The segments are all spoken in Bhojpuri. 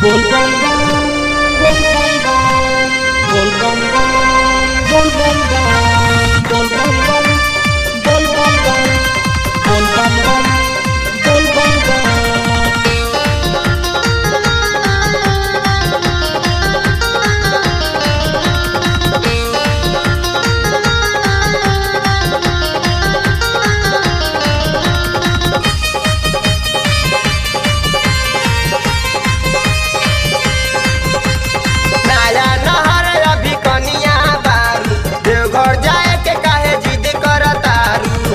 bol bom bom bol bom bom bol bom bom bol bom bom bol bom bom bol bom bom bol bom bom bol bom bom नया नहर अभी कनिया बारू देवघर जाए के काहे जिद करतारू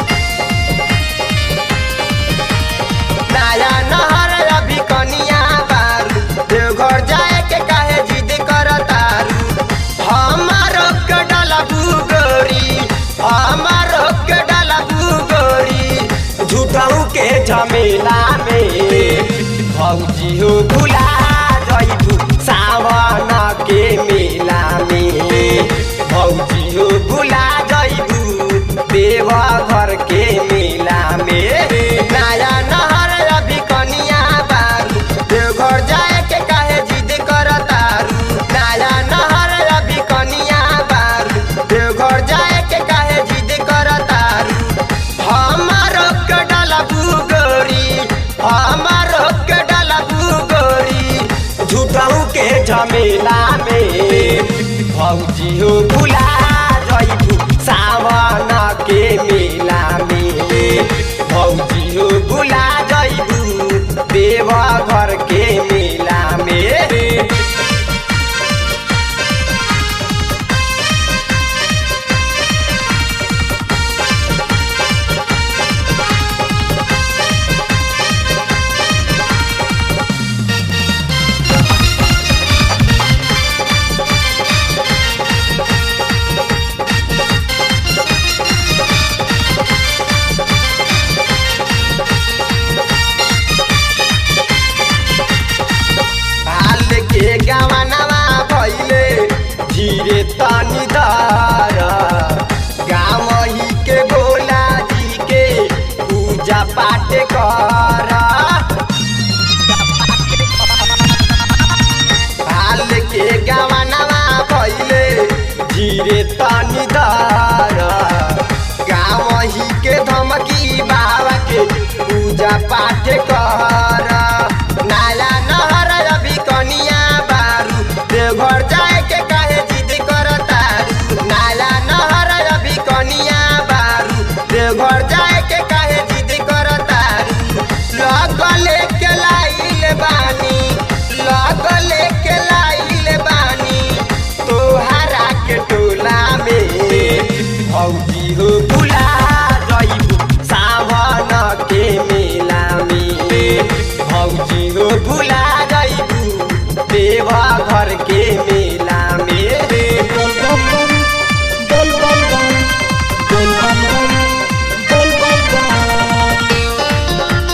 नया नहर अभी कनिया बारू देवघर जाए के काहे जिद करतारू हमारो के डाला बुगोरी हमारो के डाला बुगोरी झूठाऊ के झमेला में भौजी हो भुला जइबू सावन के मेला में भौजी हो भुला जइबू देवा घर के मेला में नया नहर अभी कनिया बारू देवघर जाए के काहे जिद करतारू नया नहर अभी कनिया बारू देवघर जाए के काहे जिद करतारू हमारो के डाला बुगोरी हमारो के डाला बुगोरी झूठाऊ के झमेला में भौजी हो भुला जइबू सावन के मेला में भौजी हो भुला जइबू देवा घर के मेला में हाल के गवनवा भइले धीरे तनी धर गाँव ही के भोला जी के पूजा पाठ कर हाल के गवनवा भइले धीरे तनी धर गाँव ही के धमकी बाबा के पूजा पाठ कर नाला नहर अभी कनिया बारू देवघर जाए के काहे जिद करतारू नाला नहर अभी कनिया बारू देवघर जाए के काहे जिद करतारू लगले के लाइल बानी लगले के लाइल बानी तोहरा के टोला में भौजी हो भुला जइबू सावन के मेला में भौजी हो भुला जइबू देवा घर के मेला में bol bom bom bol bom bom bol bom bom bol bom bom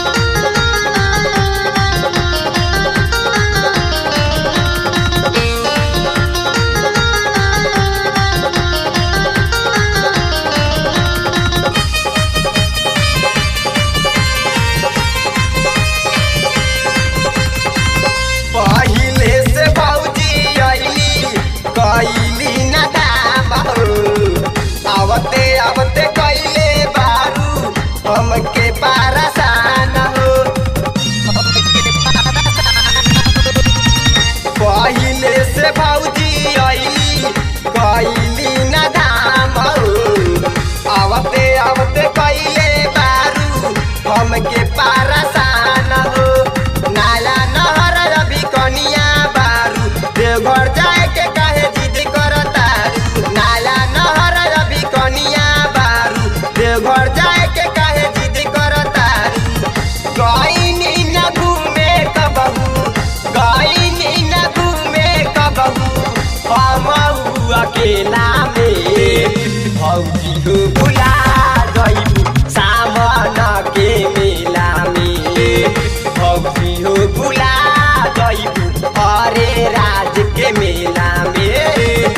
पहिले से भौजी अइली कैली न दाम हो आवते आवते कैले बारू हमके पारसान हो पहिले से भौजी अइली कैली न दाम हो आवते आवते कैले बारू हमके पारसान हो नाला नहर अभी कनिया बारू देवघर जाए के काहे जिद करतारू नाला नहर अभी कनिया बारू देवघर जाए के काहे जिद करतारू गईनी न घूमे कबहू गईनी न घूमे कबहू हम अकेला में भौजी हो भुला गईबू सावन के मेला में भौजी हो भुला गईबू अरे राज के मेला में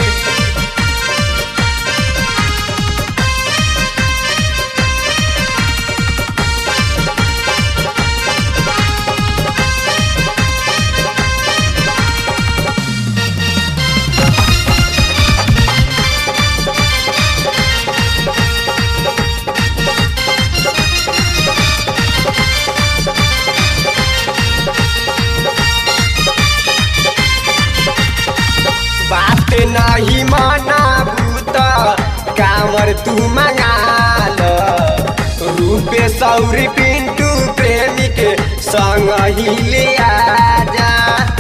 कामर तू मंगा लो रूपे सौरी पिंटू प्रेमी के संग ही ले आजा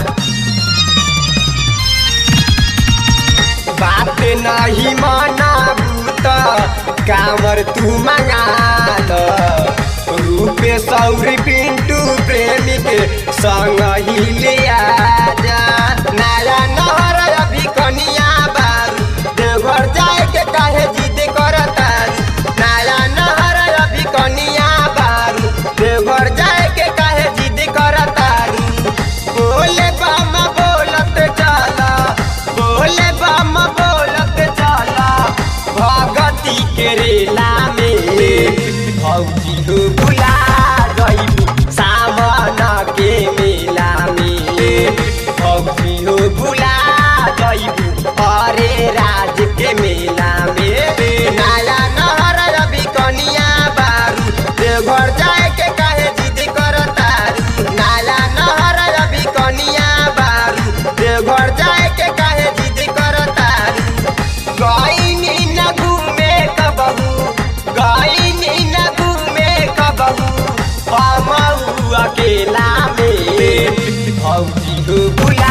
बात नहीं मनाबू त कामर तू मंगा लो रूपे सौरी पिंटू प्रेमी के संग ही ले आजा नया नहर अभी कनिया बारू देवघर जाए के काहे जिद करता नया नहर अभी कनिया बारू देवघर जाए के काहे जिद करता बोले बम बोलत चला बोले बम बोलत चला भगती के रेला में भौजी हो बुला गईबू सावन के मेला में भौजी हो बुला गईबू अरे राज के मेला में नया नहर अभी कनिया बारू देवघर जाए के काहे जिद करतारू नया नहर अभी कनिया बारू देवघर जाए के काहे जिद करतारू गईनी न घूमे कबहू गईनी न घूमे कबहू हम अकेला में भौजी हो बुला